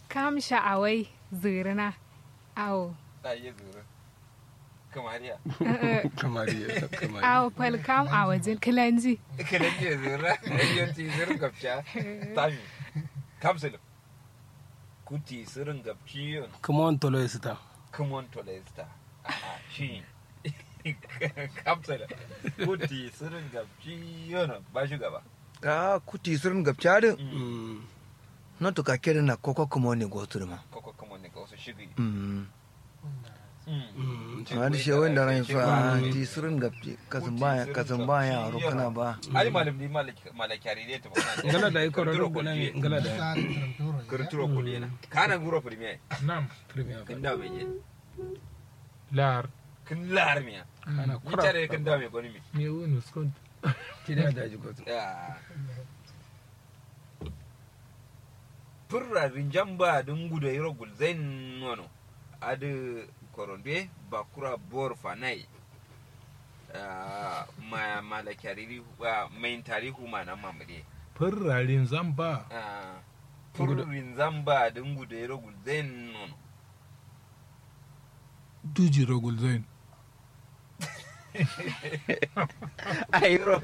kam sha'awai zirina awo a yi zuru kamariya kamar ya kamar awo fal kam a wajen kilanji kiran je zuru yan ti zuru gabcha tami kapsul kuti surun gabci yon kuma wani tolo ya sita kumon tolesta shi kapsul kuti surun gabci yon ba shi gaba a kuti surun gabcarin no to ka kere na koko kuma ne go turma koko kumon ne ka wasu shigi mm Mm. ma da shi wanda ran fa ti surun gabci kasan ba kasan ba ya ro kana ba ali malam ni malakari ne ta magana ngala da iko ro gona ngala da kurturo kudi na kana guro premier nam premier kin da me je lar kin lar miya kana ni kura tare kin da me goni mi me wonu skont ti da da ji ko Ah. Furra rinjamba dun guda yiro gulzain nono adu koronde bakura bor fanai Ah, ma malakariri main tarihu ma nan mamade furrarin zamba Ah, furra rinjamba dun guda yiro gulzain nono duji rogul zain ayiro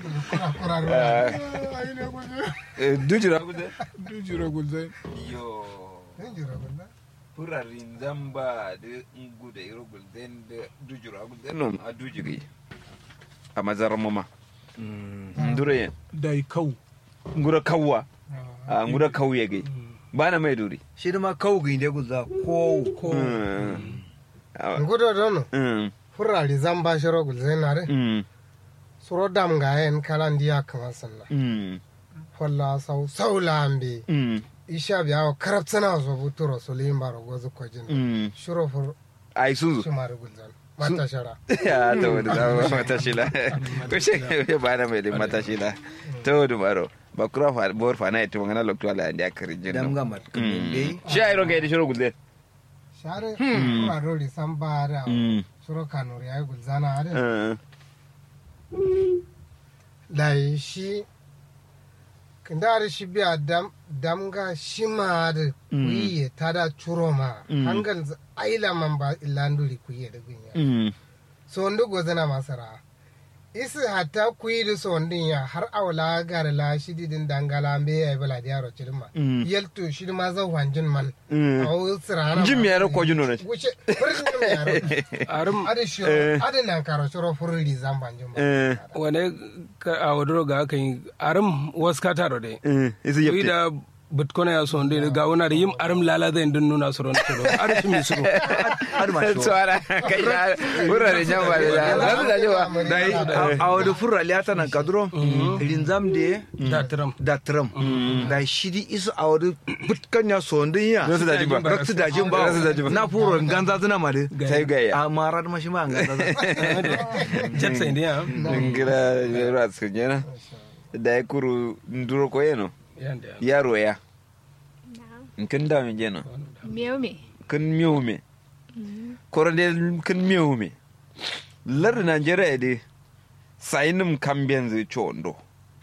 dujira gulzain duji rogul zain yo furra rinjamba da guda yiro gulzain da dujira gulzain nono a dujiri a mazarar mama ndure dai kau ngura kawwa a ngura kauye gai bana mai duri shi da ma kawo ga inde guza ko ko Mm. Ah, ngudo dono mm, furrari zamba shiro gulzenare mm, suro dam ga en kala ndiya kama sanna mm, folla sau sau lambe mm, isha biya karabtsana so buturo so limbaro gozu kojin mm. shiro fur ai sun zo shumari gulzan mata shara ya ta wani zama mata shila ko shi ya bana mai din mata shila ta wani baro ba kura fa bor fa na ita magana lokto ala andi akari dam jinno ga mat kan be shi ai roga da shiro gulde share furra rori sambara mm shiro kanuri ay gulzana are uh, dai shi kindari shi biya dam damga shima da kuyiye tada churoma Mm. hangal z- aila man ba ilanduri kuyiye da gunya mm so ndu gozana masara isi hatta kuyi da so ndin ya har awla gar la shidi din dangala be ay bala diaro chirma Mm. yelto shidi ma za wanjin man mm aw sirana jim ya ro ko juno ne wuce furin jim ya ro arum ade shi ade nan karo shiro furri zamban jim eh wane ka a wadoro ga aka yi arum wasu ka taro dai eh isi yi yepte da bitkona ya son dai ga wani da yim arum lala zai din nuna su ron turo arshi mi suru har ma shi tsara kai ya furra da jamba da da da jiwa dai a wada furra liata nan kadro rinzam de da tiram da tram da shidi isu a wada butkan ya sondin ya Rasu da jin ba. rasu da jin ba Rasu da jin ba. na furo ganza zuna ma de sai ga ya a mara da mashi ma ganza jet sai ne ya ngira yaro a cikin yana da ya kuru nduro ko yeno yanda yaro ya kin da min jeno miyau me kin miyo me korode kin miyo me lar Najeriya de sainum kambiyan zai chondo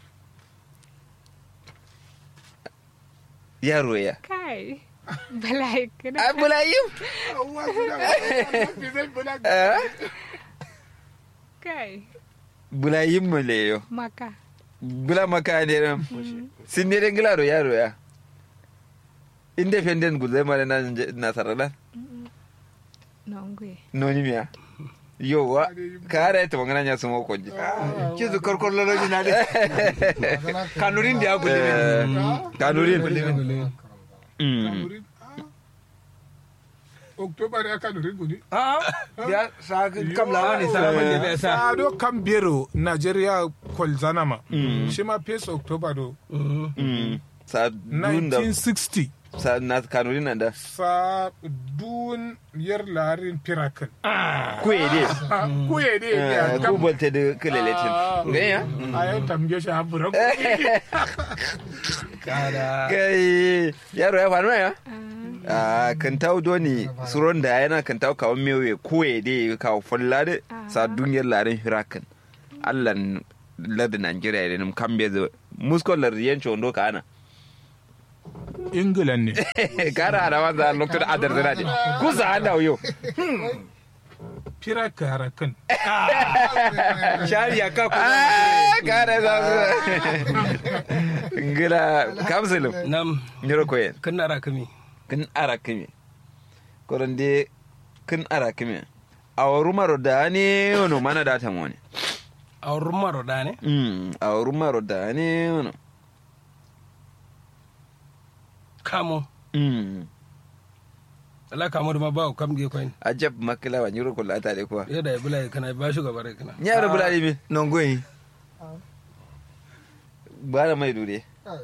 yaro ya kai balai kana abulayim kai bulayim maleyo maka bula maka ne ram sin ne den gilaro yaro ya independent gulzai mara na nasarala nongwe noni miya yowa kare ta magana nya sumo koji kizu korkor loloji na de kanurin da ya gudu kanurin Mm. october ya kanu riguni a ya sa kam la ne sa saman da bai sa ado kan biro nigeria kwalzanama shi ma pace october do Mm. sa dun da 1960 sa na kanurin nan da sa dun yar larin pirakan kuye de kuye ne Eh, ya ku bolte de keleletin ganya a yan tamge shi habura kai yaro ya faru ya a kan tawo doni suron da yana kan tawo kawon mewe kuye de kawo fulla de sa duniyar larin hirakan allan lardin Najeriya da nim kambe zo muskon lardin yanci wando ka ana England ne. kara da wanda lokacin adar zana ne kusa ana yo Fira kara kan. shari'a ka ku ah kara za su ngila kamsulum nam nyoro koyen kan nara kami kin ara kimi koronde kin ara kimi awrumaro dani ono mana data moni a rumaro da ne mm awrumaro dani ono kamo mm ala kamo da ma ba ku kam ge koyin ajab makila wa nyoro kola ta de kwa yadda ya bula kana ba shi gaba da kana nyaro bulali mi nongoyi bana mai dure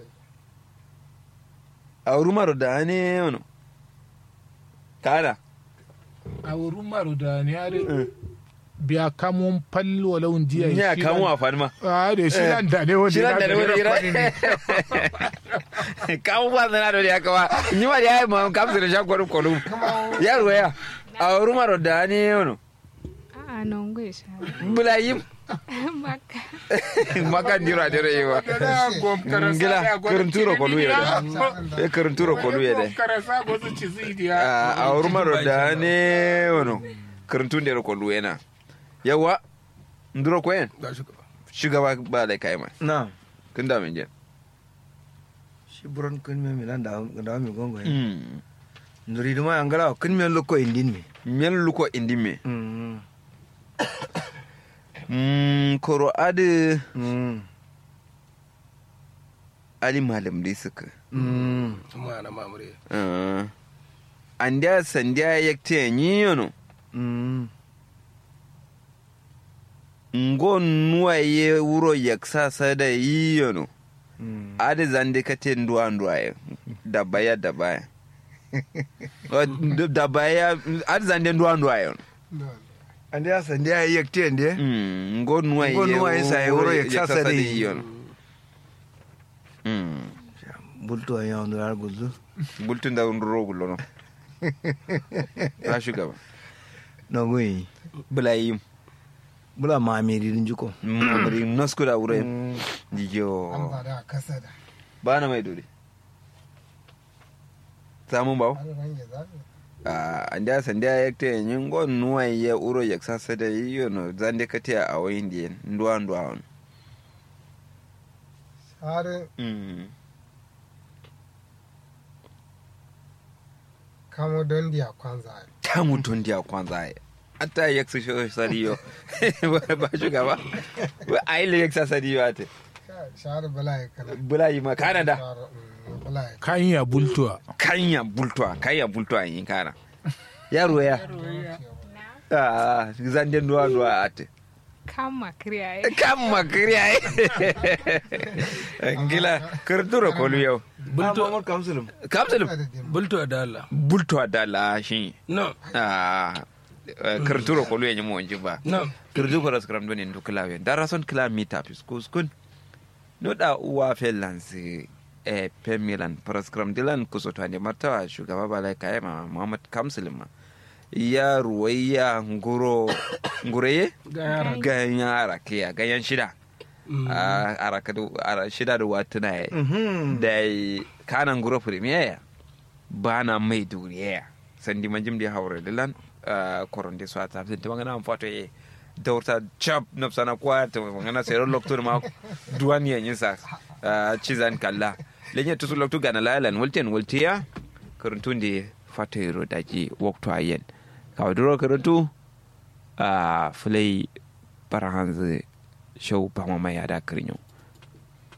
awrumaro dani ono kana A wurin maru da ne are biya kamun falli walau jiya. nya shi kamu nan- afan ma Ah, da shi nan da ne wanda shiran da yana wani da gira ne. kamu ba na da ya kawa ni ma ya ma kam da sha kwaru kwaru yaro ya awrumaro dani ono A'a non gwe sha. bulayim Maka. maka dira dira yewa Da gom karasa ngila da gwada kurnturo ko luye kirimi da ya. e kurnturo ko luye Gom da karasa ko su ci zidiya. a urmaro da ne wono kurntun da ko luye na yawa nduro ko en ba shi gaba shugaba ba da kai ma na kun da min je shi buron kun me milan da da mi gongo yi mm nduri duma angala kun me lokko indin me men luko indime mm mm koro ade mm ali malam dai suka mm ma na mamure uh andia sandia yakte ni yono mm ngo nuwaye wuro yaksa sada yi yono mm ade zande kate nduwa nduwa ye dabaya dabaya Wa- d- dabaya ade zande nduwa nduwa ye ande asa ndi ayi yakte ndi Mm, ngo nuwa ye Ngo nuwa ye sa ye wuro ye yaksa sasa sada de. yi yono Mm, bulto ya ndo ar guzu bultun da nduro gulo no ta shugaba nongoyi bula yi bula mamiri din juko mamari nasku da wuro Mm. yo an da kasa da ba na mai dole samun bawo har range zafi a anda sanda ya te yin gon nuwa ya uro ya sasa da yiyo no zande ka te a wayin di ndwa ndwa on har mm kamo don diya kwanza ta mutun dia kwanza ai ata ya su shi sariyo ba shugaba ba ai le ya sasa diyo ate shahar bala ya kana bula yi ma canada Shahar, mm, bala ya Kan ya bultuwa. kanya bultwa kanya bultwa yin kana yaro ya ah zande ndwa ndwa ate Kama kriya ye. kan makiri ai ngila kurdura kolu yau bulto Amor kamsulum kapsul da dimba bulto da Allah bulto da la shi no ah kurdura kolu ya nyimo onji ba no kurdu ko raskram doni ndu klawe dara son kilometer pis kuskun no da uwa felansi e pemilan praskram dilan kusoto ande martawa shugaba balai kayema muhammad kamsul ma ya ruwayya nguro ngureye ga yara ganyen arakiya ganyen shida a arakadu ara shida da watuna ya mhm da yi kanan guro premier ba na mai duriya sandi manjim da haure dilan koron da su a tafi ta magana an fato ya daurta chap na sana kwa ta magana sai ron lokto ma duwan ya yin sa cizan kalla lenye tusu lokto gana lalan wulten wultiya karantun da fato ya rodaji wakto ayen kawai duro karantu a fulai barahanzu show ba ma mai ada kirinyo